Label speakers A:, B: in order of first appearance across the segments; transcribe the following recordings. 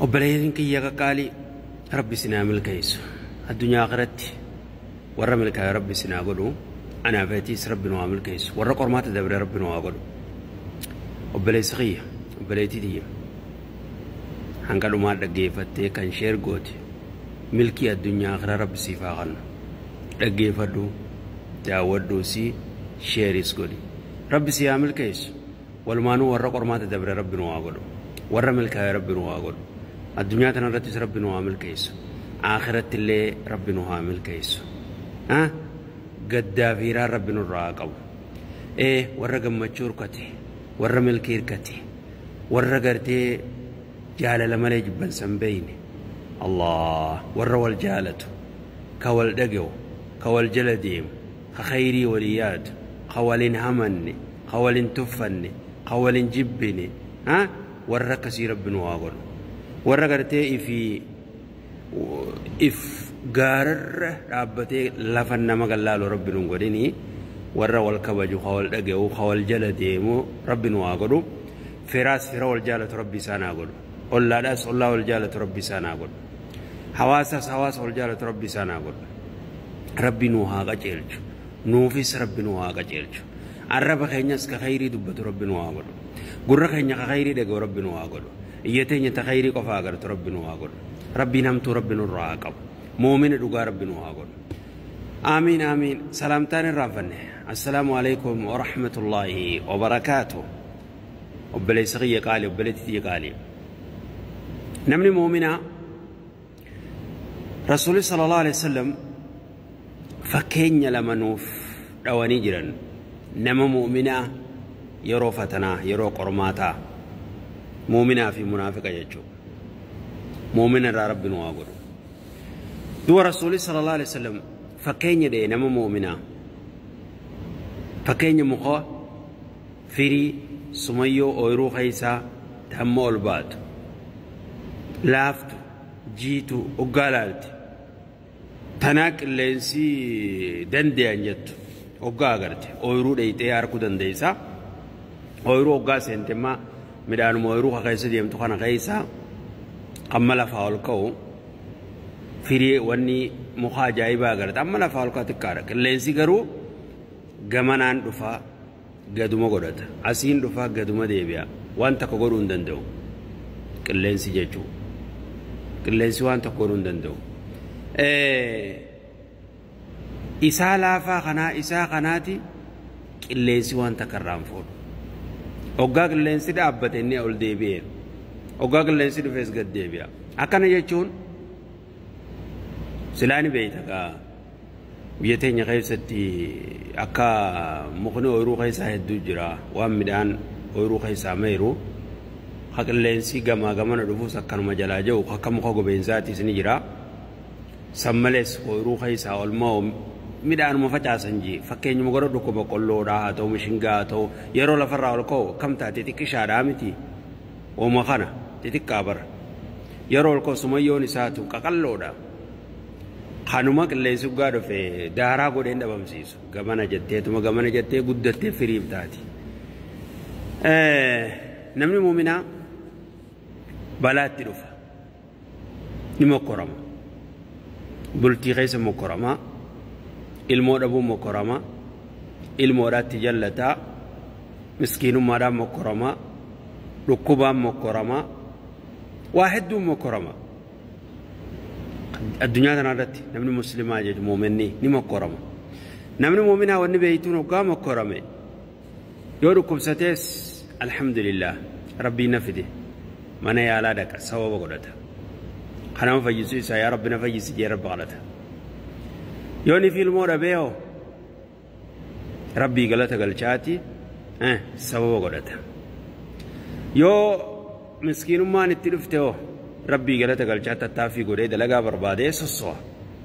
A: obboleeyyiin kiyya qaqqaalii rabbi sinaa milkeessu addunyaa akhiratti warra milkaa'e rabbi sinaa godhu anaafatiis rabbi nu haa milkeessu warra qormaata dabre rabbi nu haa godhu obboleessi kiyya obboleettii tiyya hanga dhumaa dhaggeeffattee kan sheer gooti milkii addunyaa akhira rabbi siif haa kennu dhaggeeffadhu daawwadhuu si sheeris godhi rabbi si haa milkeessu walumaanuu warra qormaata dabre rabbi nu haa godhu warra milkaa'e rabbi nu haa godhu addunyaa tana irrattis rabbi nu haa milkeessu akhiratti illee rabbi nu haa milkeessu gaddaa fi hiiraan rabbi nurraa haa qabu ee warra gammachuu hirkate warra milkii hirkate warra gartee jaalala malee jibbansan beeyne allah warra wal jaalatu ka wal dhaga'u ka wal jala deemu ka khayrii walii yaadu ka walin hamanne ka walin tuffanne ka walin jibbine warra akkasii rabbi nu haa godhu warra gartee ifii if gaararra dhaabbatee lafa nama gallaalu rabbi nu godhini warra wal kabaju ka wal dhaga'u ka wal jala deemu rabbi nu haa godhu firaas fira wal jaalatu rabbi isaan haa godhu ollaadhaas ollaa wal jaalatu rabbi isaan haa godhu hawaasaas hawaasa wal jaalatu rabbi isaan haa godhu rabbi nu haa qaceelchu nuufis rabbi nu haa qaceelchu arraba keenyas ka khayrii dubbatu rabbi nu haa godhu gurra keenya ka khayrii dhaga'u rabbi nu haa godhu iyya teenya ta khayrii qofa agartu rabbi nu haa godhu rabbiin hamtuu rabbi nurraa haa qabu muumina dhugaa rabbi nu haa godhu آمين آمين سلامتان الرافن السلام عليكم ورحمة الله وبركاته وبلي سغي قالي وبلي تتي قالي نمني مؤمنا رسول صلى الله عليه وسلم فكين لما نوف رواني جرا نما مؤمنا يرو فتنا يرو قرماتا مؤمنا في منافق يجو مؤمنا رب نواغر دو رسول صلى الله عليه وسلم fakkeenya dhee nama muuminaa fakkeenya muka firii sumayyoo ooyiruu keessaa hamma ol baatu laaftu jiitu oggaa laalti tanaa qilleensi dandeeyan jettu oggaa agarte ooyiruu dheeyxee harkuu dandeessa ooyiruu oggaa seentemmaa midhaanuma ooyiruu keessa deemtu kana keessaa amma lafaa ol ka'u firii wanni muka ajaa'ibaa agarta amma lafaa ol ka'u xiqqaadha qilleensi garuu gamanaan dhufaa gaduma godhata asiin dhufaa gaduma deebi'a waan takka godhuu hin danda'u qilleensi jechuu qilleensi waan tokko godhuu hin danda'u isaa laafaa kanaa isaa kanaati qilleensi waan takka irraan fuudhu oggaa qilleensi dhaabbate inni ol deebi'e oggaa qilleensi dhufees gad deebi'a akkana jechuun silaani beeyta kaa biyya teenya keessatti akka mukni ooyiruu keessaa hedduu jira waan midhaan ooyiruu keessaa meeru ka qilleensi gamaa gamana dhufuus akkanuma jalaa jiru akka muka gobeensaatiis ni jira san malees ooyiruu keessaa olmaa midhaanuma facaasan jee fakkeenyuma godha dhukku boqqolloodhaa haa ta'u mishingaa haa ta'u yeroo lafarraa ol ka'u kam taate xiqqishaadhaa miti ooma kana xixiqqaa bara yeroo ol ka'u sumayyoon isaatu qaqalloodha. kanuma qilleensi dhugaa dhufe daaraa godheen dhabamsiisu gamana jetteetuma gamana jettee guddattee firiif taati. Namni muuminaa balaatti dhufa ni mokkorama bultii keessa mokkorama ilmoo dhabuun mokkorama ilmoodhaatti jallataa miskiinummaadhaan mokkorama dhukkubaan mokkorama waa hedduun mokkorama. addunyaa kana irratti namni muslimaa jedhu muuminni ni mokkorama namni muuminaa wanni beeytuun hoggaa mokkorame yoo dhukkubsatees alhamdulillah rabbii na fide mana yaalaa dhaqa sababa godhata kanama fayyisuu isaa yaa rabbi na fayyisi jee rabbi kadhata yoo ni ilmoo dhabee hoo rabbii galata galchaati sababa godhata yoo miskiinummaan itti dhufte hoo rabbii galata galchaa tattaaffii godhee dalagaa barbaadee sosso'a.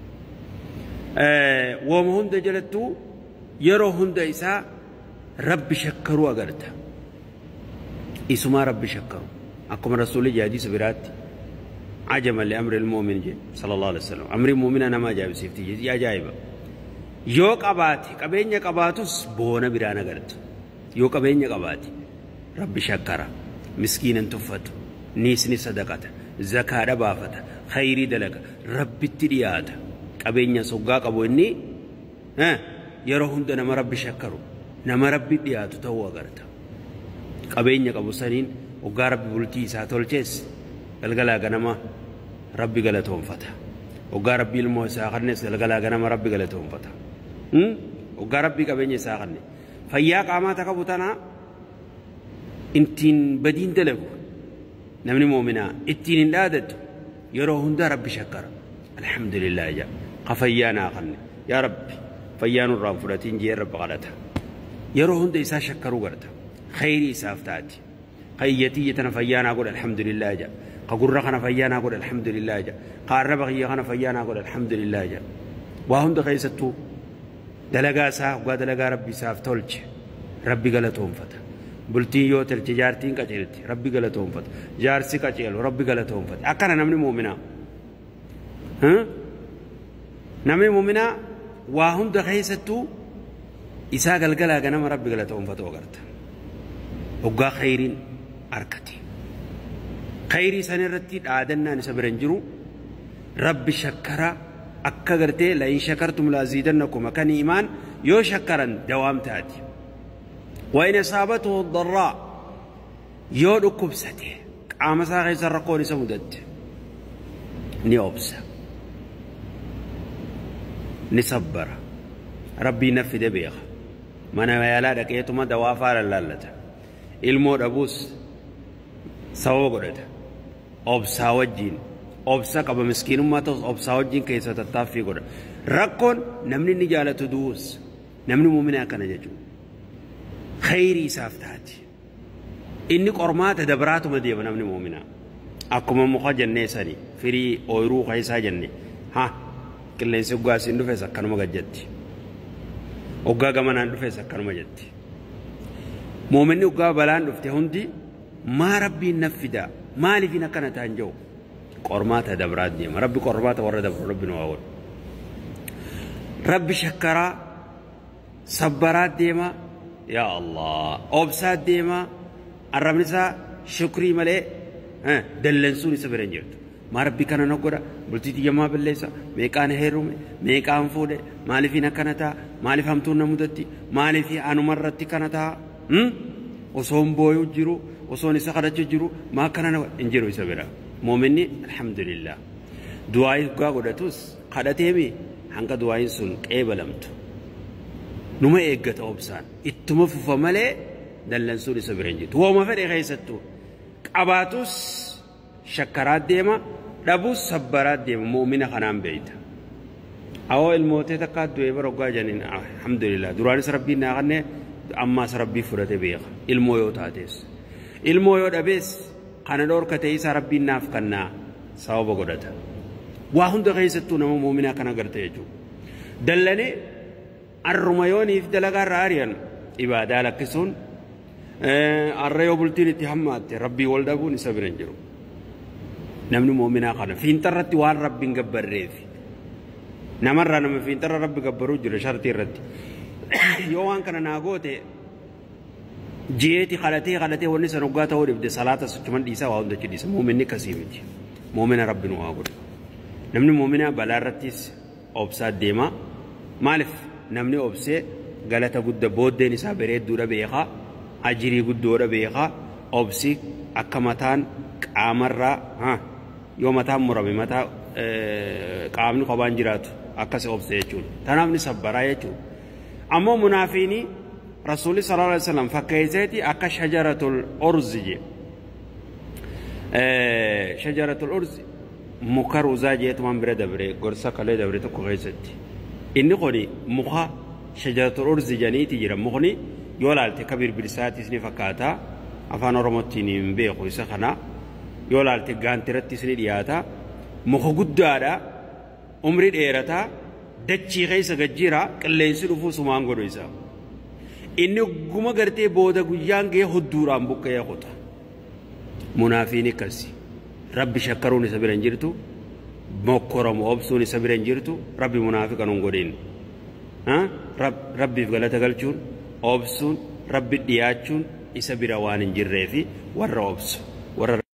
A: Wooma hunda jalattuu yeroo hunda isaa rabbi shakkaruu agarta. Isumaa rabbi shakkaru. Akkuma rasuulli jaadisa biraatti عجبا لأمر المؤمن جي صلى الله عليه وسلم أمر المؤمن أنا ما جاب سيفتي يا جايبة يو قباتي قبين قباتوس بونا برانا قرت يو قبين قباتي ربي شكرا مسكينا تفتو نيسني صدقة zakaadha baafata khayrii dalaga rabbitti dhiyaata qabeenya soggaa qabu inni yeroo hunda nama rabbi shakkaru nama rabbi dhiyaatu ta'uu agarta qabeenya qabu saniin waggaa rabbi bultii isaa tolchees galgalaa ganama rabbi galatoonfata waggaa rabbi ilmoo isaa kannes galgalaa ganama rabbi galatoonfata waggaa rabbi qabeenya isaa kanne fayyaa qaamaa qabu tanaa ittiin badiin dalagu namni moominaa ittiin hin dhaadatu yeroo hunda rabbi shakkara alhamdulillah jaa ka fayyaa naa kanne yaa rabbi fayyaa nurraa hin fudhatiin jee rabbi kadhata yeroo hunda isaa shakkaruu garta khayrii isaaf taati ka iyyatiyya tana fayyaa naa godha alhamdulillah jaa ka gurra kana fayyaa naa godha alhamdulillah jaa ka arraba kiyya kana fayyaa naa godha alhamdulillah jaa waa hunda keessattuu dalagaa isaa waggaa dalagaa rabbi isaaf tolche rabbi galatoonfata bultiin yoo tolche jaartiin qaceelti rabbi galatoonfata jaarsi qaceelu rabbi galatoonfata akkana namni muuminaa namni muuminaa waa hunda keessattuu isaa galgalaa ganama rabbi galatoonfatu agarta waggaa khayriin arkate khayrii san irratti dhaadannaan isa bira hin jiru rabbi shakkara akka gartee la'in shakartum laaziidannakum akkan imaan yoo shakkaran dawaam taati وإن أصابته الضراء يود كبسته قام ساقي سرقوني سمدت نيوبسا نصبر ربي نفذ بيغ من يالا دقيتما دوافا لالتا ilmoo dhabuus sababa godhata obsaa wajjiin obsa qaba miskiinummaa ta'us obsaa wajjiin keessa tattaaffii godha rakkoon namni inni jaalatu du'us namni muumina akkana jechuudha khayrii isaaf taati inni qormaata dabraatuma deema namni muumina akkuma muka jennee sani firii ooyiruu keessaa jenne ha qilleensi hoggaasiin dhufes akkanuma gajjatti hoggaa gamanaan dhufes akkanuma jetti muuminni hoggaa balaan dhufte hundi maa rabbiin naffida maaliifin akkana ta'an jiru qormaata dabraat deema rabbi qormaata warra dabru rabbi nu haa godhu rabbi shakkaraa sabbaraat deema yaa allah obsaat deema arrabni isaa shukrii malee dallansuun isa bira hin jirtu maa rabbi kana na godha bultii xiyyamaa balleessa meeqaan heerume meeqaan fuudhe maaliifin akkana ta'a maaliif hamtuun na mudatti maaliif anumarratti kana ta'a osoon booyuu jiru osoon isa kadhachuu jiru maa kana na hin jiru isa bira moominni alhamdulillah du'aa hoggaa godhatus kadhateemi hanga du'aayin sun qeebalamtu numa eeggata obsaan ittuma fufa malee dallansuun isa bira hin jirtu wooma fedhe keessattuu qabaatus shakkaraat deema dhabus sabbaraat deema muumina kanaan beeyta awoo ilmootee takka du'ee bara hoggaa janiin alhamdulillah duraanis rabbiin naa kannee ammaas rabbii fudhate beeka ilmoo yoo taates ilmoo yoo dhabees kana dhoorkate isa rabbiin naaf kannaa sababa godhata waa hunda keessattuu nama muuminaa kana garte jechuudha dallanee arruma yooniif dalagaa irraa ari'an ibaadaa lakkisuun arra yoo bultiin itti hammaatte rabbii wal dhabuun isa bira hin jiru namni muuminaa kana fiinxarratti waan rabbiin gabbarreefi namarraa nama fiinxarra rabbi gabbaruu jira shartii irratti yoo waan kana naa goote ji'eeti kadhatee kadhatee wanni san hoggaa ta'uu dhibde salaata sochuman dhiisaa waa hundachi dhiisa muuminni kasii miti muumina rabbi nu haa godhu namni muumina balaa irrattis obsaa deema maaliif namni obsee galata gudda booddeen isaa bareedduudha beekaa ajirii guddoodha beekaa obsi akka mataan qaamarraa yoo mataan murame mataa qaamni kophaan jiraatu akkas obse jechuudha tanaaf ni sabbaraa jechuudha ammoo munaafiinii rasuulli sallallahu alaihi wasallam fakkeesseeti akka shajaratul urzi je shajaratul urzi muka ruuzaa jeetumaan bira dabre gorsa kalee dabre tokko keessatti inni kuni muka shajaratul urzi janiiti jira mukni yoo laalte ka birbirsaattis ni fakkaata afaan oromottiin hin beeku isa kana yoo laalte gaantirattis ni dhiyaata muka guddaadha umri dheerataa dachii keessa gajjira qilleensi dhufuu sumaan godhu isaa inni guma gartee booda guyyaan ga'ee hodduudhaan buqqa'ee kuta munaafiin akkasi rabbi shakkaruun isa bira hin jirtu mokkoromu obsuun isa bira hin jirtu rabbi munaafiqa nun godhin rabbiif galata galchuun obsuun rabbi dhiyaachuun isa bira waan hin jirreefi warra obsu warra